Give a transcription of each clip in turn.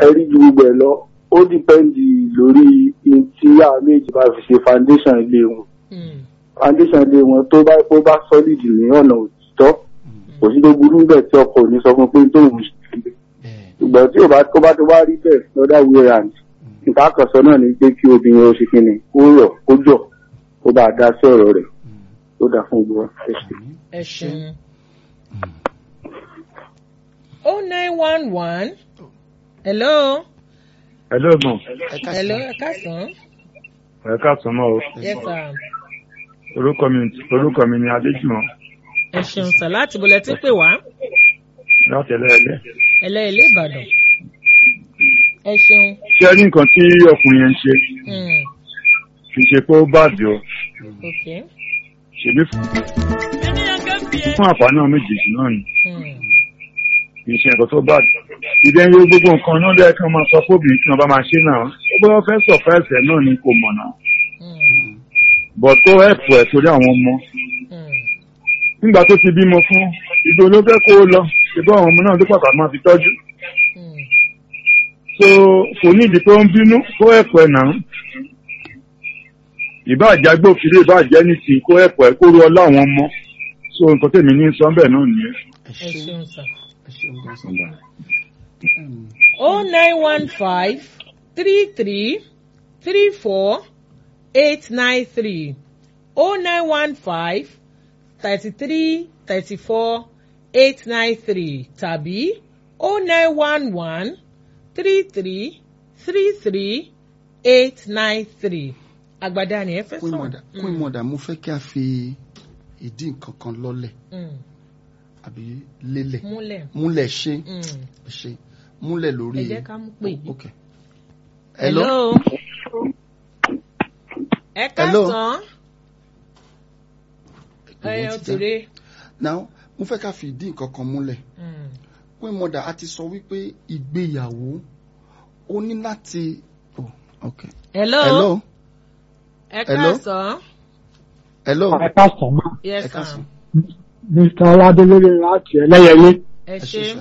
ẹ̀rí ju gbogbo ẹ̀ lọ ó dìpẹ́ndì lórí in tí àwọn méjì bá fi ṣe foundation ilé wọn Mm. foundation ilé wọn tó bá tó bá solid ní ọ̀nà òtítọ́ kò sí tó burú bẹ́ẹ̀ tí ọkọ ò ní sọ fún pé tóun ṣe bẹ́ẹ̀ ṣùgbọ́n tí ò bá tó bá tó bá rí bẹ́ẹ̀ lọ́dà way round nǹkan àkànṣọ náà ni pé kí obìnrin ó ṣe kíni kó rọ̀ kó jọ̀ kó bá a dá sí ọ̀rọ̀ rẹ̀ tó dá fún gbogbo ẹ̀ ṣe. ẹ ṣeun. oh nine one one hello Hello mọ̀, ẹ ká hello sọ ẹ káàsán ẹ káàsán mọ́ o. yes sir Orúkọ mi orúkọ mi ni Adéjùmọ̀ ẹ ṣeun sir láti bọ̀lẹ̀ tí ń pè wá láti ẹlẹ́ẹ̀lẹ́. ẹlẹ́ẹ̀lẹ́ ìbàdàn ẹ ṣeun. Ṣé ẹ rí nǹkan tí ọkùnrin yẹn ń ṣe? Mm. Kì í ṣe pé ó bàdì o. okay. Ṣèbí fún fún àǹfààní àwọn méjèèjì náà ni. Mm. Kì í ṣe nǹkan tó bàdì. Ìdẹ́ yóò gbogbo nǹkan náà lẹ́yìn kí wọ́n máa sọ fóbìnrin kí wọ́n bá máa ṣe náà. Ó bá wọn fẹ́ sọ̀fẹ́ ẹ̀sẹ̀ náà ni kò mọ̀ náà. Mm. Bọ̀t kó ẹ̀pù ẹ̀ torí àwọn ọmọ. Mm. Nígbà tó ti bímọ fún ìgbò ló fẹ́ kó o lọ. Ṣèbí àwọn ọmọ náà ló pàtàkì máa fi tọ́jú. Mm. so kò ní ìdí tó ń bínú kó ẹ̀pọ̀ ẹ̀ náà ìbáàjẹ́ agbófinró ìbáàjẹ́ ní ti kó ẹ̀pọ̀ ẹ̀ kó ru ọlá àwọn ọmọ so nǹkan tèmi ní sọ bẹ́ẹ̀ náà nìyẹn. ẹ ẹ ṣeun ṣeun sir. ẹ ṣeun gan sọ. Mm, oh nine one five three three three four eight nine three oh nine one five thirty three thirty four eight nine three tàbí oh nine one one three three three three eight nine three àgbàdá ni ẹ fẹ́ Queen sọ̀rọ̀. Mother Queen Mother mo fẹ́ kí a fi ìdí nǹkan kan lọ́lẹ̀ Mm. àbí lélẹ̀ múlẹ̀. múlẹ̀ ṣe Mm. ṣe múlẹ̀ lórí. ẹ jẹ́ ká mú pè yìí. ok. hello. hello. ẹ Hello. káàsán. ẹ Ìwọ ọ ti já. tèrè. now mo fẹ́ ká fi ìdí nǹkan kan múlẹ̀ Mm. Queen Mother a ti sọ wípé ìgbéyàwó ó ní láti. oh ok. hello. hello. ẹ Hello. káàsán. hello. ẹ káàsán mọ́ yes ẹ sir. káàsán. mr ọládélérè láti ẹlẹ́yẹlé ẹ ẹ ṣe. ṣe sà.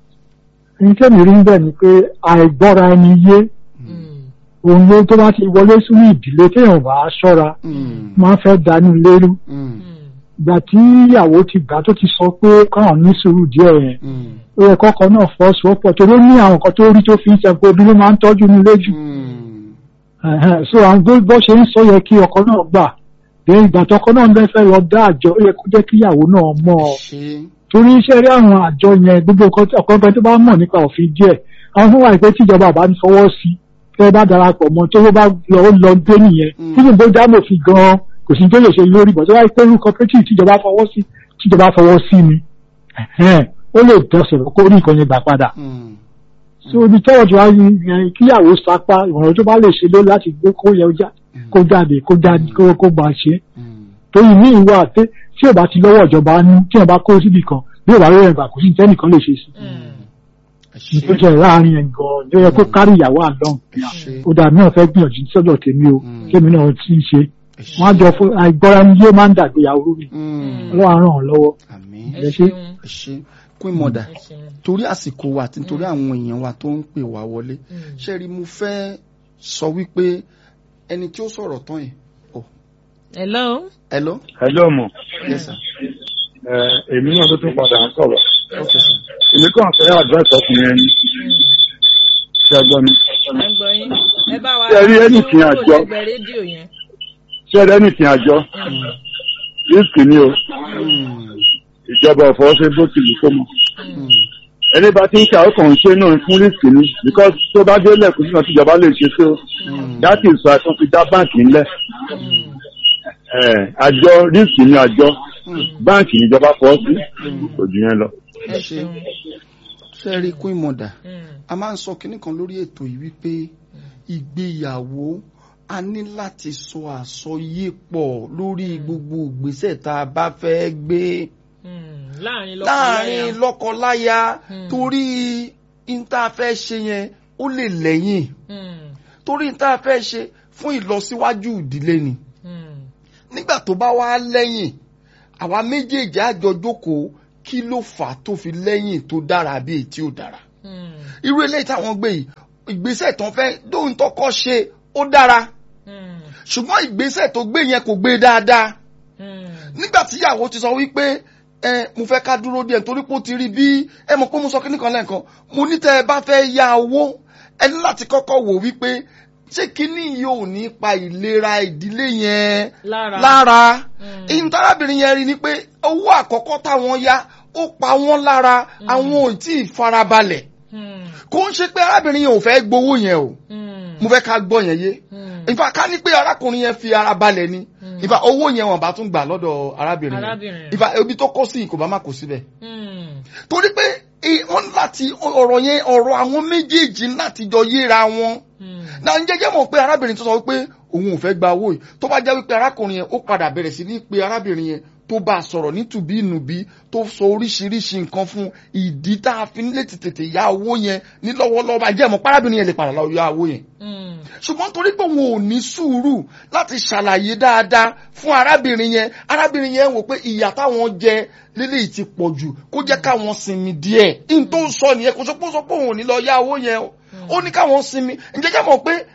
ní tèmi rí bẹ́ẹ̀ ni pé àìgbọ́ra ẹni yé Mm. òun ló tó bá ti wọlé sínú ìdílé téèyàn bá ṣọ́ra Mm, máa ń fẹ́ dánú lérú mm, Mm. ìgbà tí ìyàwó ti gbà tó ti sọ pé káwọn ní sùúrù díẹ̀ yẹn mm, ó yẹ kọ́kọ́ náà fọ́ sọ́pọ̀ tó ló ní àwọn nǹkan tó rí tó fi ń sẹ pé obìnrin máa ń tọ́jú ní lójú mm, Ẹ̀hẹ́n, so àwọn bó bó ṣe ń sọ yẹ kí ọkọ náà gbà dé ìgbà tọkọ náà bẹ fẹ́ lọ dá àjọ ó yẹ kó jẹ́ kí ìyàwó náà mọ̀ ọ́ ṣe torí iṣẹ́ rí àwọn àjọ yẹn gbogbo nǹkan tí ọ̀pọ̀ nǹkan tó bá mọ̀ nípa òfin díẹ̀ àwọn fún wa pé tíjọba bá ń fọwọ́ sí tẹ́ ẹ bá darapọ̀ mọ́ tó bá lọ ó lọ dé nìyẹn Mm. tí ìbò dámò fi gan-an kò sí tó lè ṣe lórí bọ̀ tó wáyé pé irú cooperative tíjọba fọwọ́ sí tíjọba fọwọ́ sí ni ẹ̀hẹ́n, ó lè dọ̀sọ̀rọ̀ kó rí nǹkan yẹn gbà padà mm, so ibi tọ́wọ́ tí wàá yẹn kíyàwó sapá ìwọ̀n tó bá lè ṣe ló láti gbé kó yẹ ó já- kó jáde kó jáde kó kó gbà ṣe mm, torí ní ìwà àti tí ò bá ti lọ́wọ́ ìjọba nú tí ò bá kó síbì kan bí ò bá rí ẹ̀gbà kò sí tẹ́nìkan lè ṣe sí Mm. ẹ ní ṣe tó jẹ́ láàrin ẹ̀ gan-an ló yẹ kó kárí ìyàwó àlọ́n ẹ ṣe ó dà mí náà fẹ́ gbìyànjú sọ́dọ̀ tèmi o Mm. tèmi náà ti ń ṣe ẹ ṣe. wọ́n á jọ fún àìgbọ́ra ni yóò máa ń dàgbéyàwó rú mi Mm, ọlọ́run á ràn án lọ́wọ́ àmín ẹ ẹ ṣe. ṣeun. ẹ ṣe Queen Mother ẹ ṣeun. torí àsìkò wa àti nítorí àwọn èèyàn wa tó ń pè wá wọlé Mm. ṣe rí mo fẹ́ sọ wípé ẹni tí ó sọ̀rọ̀ tán yìí oh hello. hello hello mọ̀ yes sir ẹ èmi náà ló tún padà ń sọ̀rọ̀ yes okay sir. sir èmi kàn fẹ́ advice ọkùnrin ẹni Mm. ṣe gbọ́ mi ẹ gbọ́ yín. ẹ bá wa Ṣé ẹ rí sún anything kúrò àjọ? lẹ́gbẹ̀ẹ́ rédíò yẹn. ṣé ẹ rẹ́ni tìǹ àjọ Mm. risk ni o Mm, ìjọba ọ̀fọ̀ ṣe bó ti lù kó mọ̀ mm, ẹni bá ti ń kà ó kàn ń ṣe náà fún risk ni because tó bá délẹ̀ kò sí náà tíjọba lè ṣe sí o mm, that is why tó fi dá báǹkì ńlẹ̀ Mm. ẹ̀ àjọ risk ni àjọ mm. báǹkì níjọba fọ́ sí kò jù yẹn lọ. ẹ ẹ ṣe ṣeun. ṣe rí Queen Mother Mm. a máa ń sọ kinní kan lórí ètò yìí wípé ìgbéyàwó a ní láti sọ àsọyé pọ̀ lórí gbogbo ìgbésẹ̀ tá a bá fẹ́ gbé Mm. láàrin láàrin lọ́kọláya. lọ́kọláya Hmm. torí n tá a fẹ́ ṣe yẹn ó lè lẹ́yìn Mm. torí n tá a fẹ́ ṣe fún ìlọsíwájú ìdílé ni Mm. nígbà tó bá wá lẹ́yìn àwa méjèèjì á jọ jókòó kí ló fà á tó fi lẹ́yìn tó dára bí èyí tí ò dára Mm. irú eléyìí táwọn gbé yìí ìgbésẹ̀ tó ń fẹ́ dóhun tó kọ́ ṣe ó dára Hmm. ṣùgbọ́n ìgbésẹ̀ tó gbé yẹn kò gbé dáadáa Hmm. nígbà tí ìyàwó ti sọ wípé ẹ mo fẹ́ ká dúró díẹ̀ nítorí pé ó ti rí bí ẹ mọ̀ pé mo sọ kíní kan lẹ́ẹ̀kan mo ní tẹ́ ẹ bá fẹ́ ya owó ẹ ní láti kọ́kọ́ wò wípé ṣé kíní yóò ní pa ìlera ìdílé yẹn Lára. lára Mm. ìtarábìnrin yẹn rí ni pé owó àkọ́kọ́ táwọn ya ó pa wọ́n lára àwọn ò tí ì farabalẹ̀ Hmm. kò ń ṣe pé arábìnrin yẹn ò fẹ́ gbowó yẹn o Hmm. mo fẹ́ ká gbọ́ yẹn yé Hmm. ìfà ká ní pé arákùnrin yẹn fi ara balẹ̀ ni ìfà owó yẹn wọn bá tún gbà lọ́dọ̀ arábìnrin Arábìnrin yẹn yẹn. ìfà ibi tó kó sí kò bá má kó síbẹ̀ Hmm. torí pé i- wọ́n ní láti ọ̀rọ̀ yẹn ọ̀rọ̀ àwọn méjèèjì láti jọ yéra wọn Hmm. náà ń jẹ́jẹ́ mọ̀ pé arábìnrin tó sọ wípé òun ò fẹ́ gba owó yìí tó bá jẹ́ wípé arákùnrin yẹn ó padà bẹ̀rẹ̀ sí ní pé arábìnrin yẹn tó bá a sọ̀rọ̀ nítùbí ìnùbí tó sọ oríṣiríṣi nǹkan fún ìdí tá a fi nílé tètè ya owó yẹn ní lọ́wọ́lọ́wọ́ bá jẹ́ mọ̀ pé arábìnrin yẹn lè padà lọ ya owó yẹn Hmm. ṣùgbọ́n torí pé òun ò ní sùúrù láti ṣàlàyé dáadáa fún arábìnrin yẹn arábìnrin yẹn wò pé ìyà táwọn jẹ lélẹ́yìí ti pọ̀ jù kó jẹ́ káwọn sinmi díẹ̀ n tó ń sọ nìyẹn kò sọ pé ó sọ pé òun ò ní lọ yá owó yẹn o ó ní káwọn sinmi ǹjẹ́ jẹ́ mọ̀ pé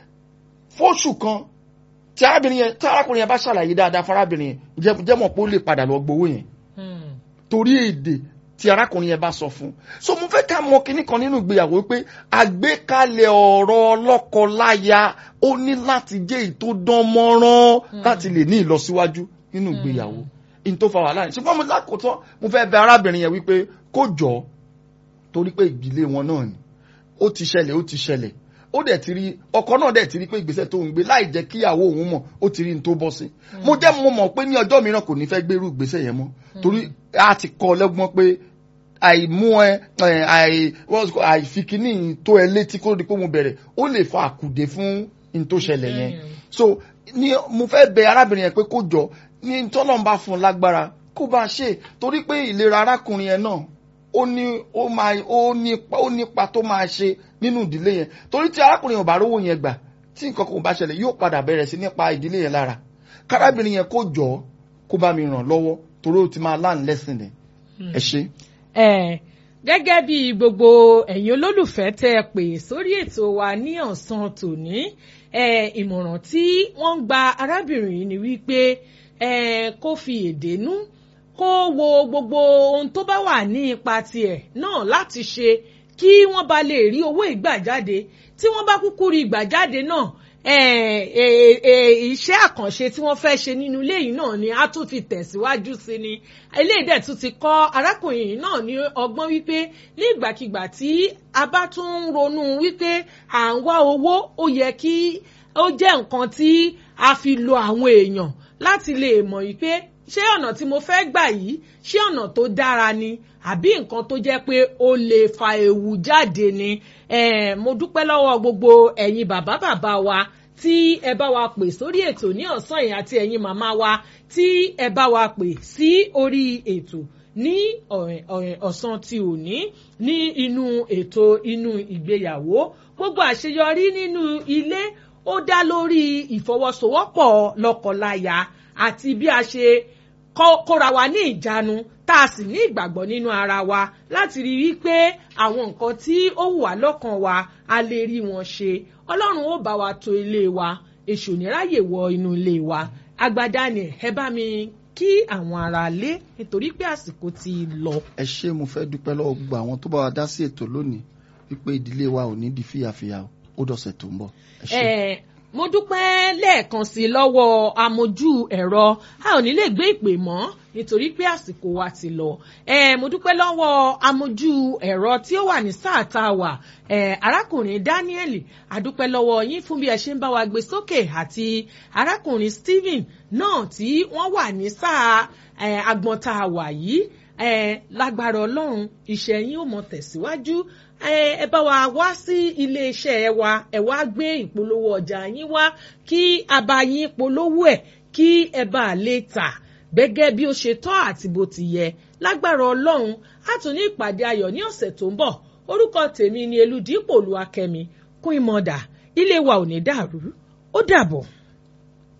fóṣù kan tí arábìnrin yẹn tí arákùnrin yẹn bá ṣàlàyé dáadáa fún arábìnrin yẹn jẹ́ jẹ́ mọ̀ pé ó lè padà lọ gbowó yẹn Hmm. torí èdè tí arákùnrin yẹn bá sọ fún so mo fẹ́ ká mọ kinní kan nínú ìgbéyàwó pé àgbékalẹ̀ ọ̀rọ̀ ọlọ́kọ-láya ó ní láti jẹ́ èyí tó dán mọ́rán láti lè ní ìlọsíwájú nínú ìgbéyàwó in tó fa wàhálà yẹn ṣùgbọ́n mo lákòótọ́ mo fẹ́ bẹ arábìnrin yẹn wípé kó jọ torí pé ìdílé wọn náà ni ó ti ṣẹlẹ̀ ó ti ṣẹlẹ̀ ó dẹ̀ ti rí ọkọ náà dẹ̀ ti rí pé ìgbésẹ̀ tó ń gbé láì jẹ́ kíyàwó òun mọ̀ ó ti rí ní tó bọ́ sí mo jẹ́ mo mọ̀ pé ní ọjọ́ mìíràn kò ní fẹ́ gbérú ìgbésẹ̀ yẹn mọ́ torí a ti kọ́ ọ lẹ́gbọ́n pé àìmú ẹ ẹ, àì what's it called, àìfikíní tó ẹ létí kó di pé mo bẹ̀rẹ̀ ó lè fa àkùdé fún ní tó ṣẹlẹ̀ yẹn so ní mo fẹ́ bẹ arábìnrin yẹn pé kó jọ ní tọ́lọ́n bá fún un lágbára kó bá a ṣe torí pé ìlera arákùnrin yẹn náà ó ní ó máa ó nípa ó nípa tó máa ṣe nínú ìdílé yẹn torí tí arákùnrin yẹn ò bá rówó yẹn gbà tí nǹkan kan ò bá ṣẹlẹ̀ yóò padà bẹ̀rẹ̀ sí nípa ìdílé yẹn lára kárábìnrin yẹn kó jọ kó bá mi ràn lọ́wọ́ torí ó ti máa láǹ lẹ́sìn rẹ̀ ẹ ṣe. ẹ gẹ́gẹ́ bí gbogbo ẹ̀yin olólùfẹ́ tẹ́ ẹ pè sórí ètò wa ní ọ̀sán tòní ẹ ìmọ̀ràn tí wọ́n ń gba arábìnrin yìí ni wípé ẹ kó fi èdè nú kó wo gbogbo ohun tó bá wà ní ipa tiẹ̀ náà láti ṣe kí wọ́n bá lè rí owó ìgbà jáde tí wọ́n bá kúkú rí ìgbà jáde náà eh, eh, eh, iṣẹ́ àkànṣe tí wọ́n fẹ́ ṣe nínú ilé yìí náà ni a tún fi tẹ̀síwájú sí ni eléyìí dẹ̀ tún ti kọ́ arákùnrin yìí náà ní ọgbọ́n wípé ní ìgbàkigbà tí a bá tún ń ronú wípé à ń wá owó ó yẹ kí ó jẹ́ nǹkan tí a fi lo àwọn èèyàn láti lè mọ̀ wípé ṣé ọ̀nà tí mo fẹ́ gbà yìí ṣé ọ̀nà tó dára ni àbí nǹkan tó jẹ́ pé ó lè fa ewu jáde ni eh, mo dúpẹ́ lọ́wọ́ gbogbo ẹ̀yin bàbá bàbá wa tí ẹ bá wa pè sórí ètò ní ọ̀sán yìí àti ẹ̀yin màmá wa tí ẹ bá wa pè sí orí ètò ní ọ̀rẹ́- ọ̀rẹ́ ọ̀sán tí ò ní ní inú ètò inú ìgbéyàwó gbogbo àṣeyọrí nínú ilé ó dá lórí ìfọwọ́sowọ́pọ̀ lọ́kọláya àti bí a ṣe kó- kóra wa ní ìjánu tá a sì ní ìgbàgbọ́ nínú ara wa láti rí i pé àwọn nǹkan tí ó wù wá lọ́kàn wa a lè rí wọn ṣe ọlọ́run ó bá wa tò ilé wa èṣù ní ráyè wọ inú ilé wa agbada ni ẹ bá mi kí àwọn ará lé nítorí pé àsìkò ti lọ. ẹ ṣé mo fẹ́ dúpẹ́ lọ́wọ́ gbogbo àwọn tó bá wa dá sí ètò lónìí wípé ìdílé wa ò ní di fìyàfìyà o. ó dọ̀sẹ̀ tó ń bọ̀ ẹ ṣé. Eh, mo dúpẹ́ lẹ́ẹ̀kan sí i lọ́wọ́ amójú ẹ̀rọ a ò ní lè gbé ìpè mọ́ nítorí pé àsìkò wa ti lọ. Eh, mo dúpẹ́ lọ́wọ́ amójú ẹ̀rọ tí ó wà ní sáà tá a wà eh, arákùnrin Daniel adúpẹ́ lọ́wọ́ yín fún bí ẹ ṣe ń bá wa gbé sókè àti arákùnrin Stephen náà tí wọ́n wà ní sáà eh, agbọ̀n tá a wà yìí eh, lágbára ọlọ́run iṣẹ́ yín ó mọ tẹ̀síwájú ẹ ẹ bá wa wá sí iléeṣẹ́ wa ẹ wá gbé ìpolówó ọjà yín wá kí a bá yín polówó ẹ̀ kí ẹ bá lè tà gẹ́gẹ́ bí ó ṣe tọ́ àti bó ti yẹ lágbára ọlọ́run á tún ní ìpàdé ayọ̀ ní ọ̀sẹ̀ tó ń bọ̀ orúkọ tèmi ni eludipò olúwakẹ́mi kún ìmọ̀dà ilé wa ò ní dàrú ó dàbọ̀.